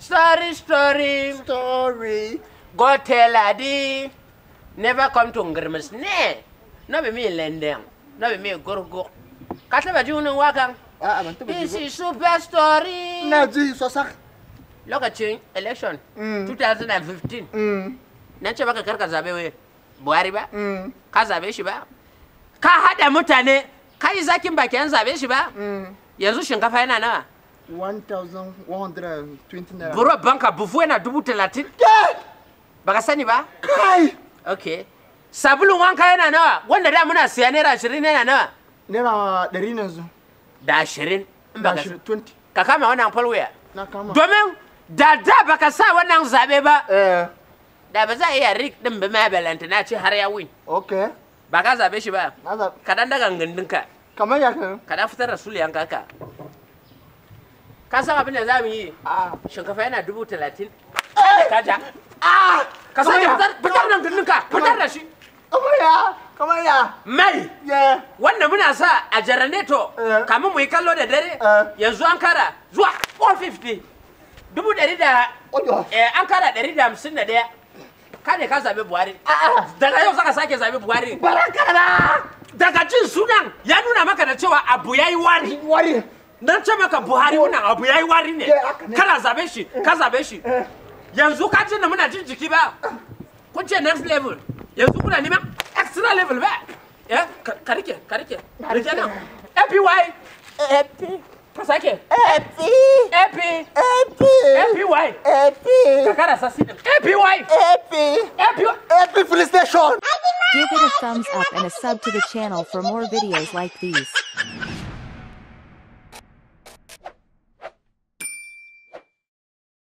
Story, story. Story. Go tell Adi. Never come to Ngrimus. Ne. No be me lending. No be me gurgu. Ka taba ji wannan wakan? A'a ban taba ji This ba. is super story. Ina ji sosak. Lokacin election Mm. 2015. Mm. Na ce baka karka zabe wai Buhari ba? Mm. Ka zabe shi ba? Ka hada mutane ka yi zakin baki an zabe shi ba? Mm. Yanzu shinkafa yana nawa? 1120 naira. Buro banka bufu yana dubu talatin? Kai! Baka sani ba? Kai! Okay. Sabulun wanka yana nawa? Wanda da muna siya naira ashirin yana nawa? Naira ɗari ne yanzu. Da ashirin. In Da baka ashirin, 20. Ka kama wannan falwaya. Na kama. Domin da da baka sa wannan zabe ba, Eh, da ba za a iya rik din ba ma balanta na ce har ya win. okay. Ba ka zabe shi ba. Na zaɓi. Ka dan daga gindinka. Kamar ya kan. Ka dan fitar da suliyan kaka. Ka san abin da za mu yi? Ah. Shinkafa yana dubu talatin. Eh! Ka ja. Ah! Ka sake Kamar ya? fitar fitar da gindinka. Fitar da shi. Kamar ya? Kamar ya? Mai. Yeah. Wanda muna sa a jaraneto Eh. kamun mu yi kallo da dare Eh. yanzu an kara zuwa 150 dubu ɗari da Oyo. eh, an kara ɗari da hamsin da ɗaya ka ne ka zaɓi buhari daga yau zaka sake zaɓi buhari Barakala! daga jin sunan ya nuna maka da cewa abu ya yi wari Wari. nan ce maka buhari wannan abu ya yi wari ne Eh, haka ne. kana zaɓe shi ka zaɓe shi Eh. yanzu ka ce da muna jin jiki ba kun ce next level yanzu kuna neman extra level ba eh ka- ka rike ka rike rike nan APY Epi. ka sake Epi. AP Epi. APY Epi. ka kara sasi din APY Epi. APY Epi police station. Give it a thumbs up and a sub to the channel for more videos like these.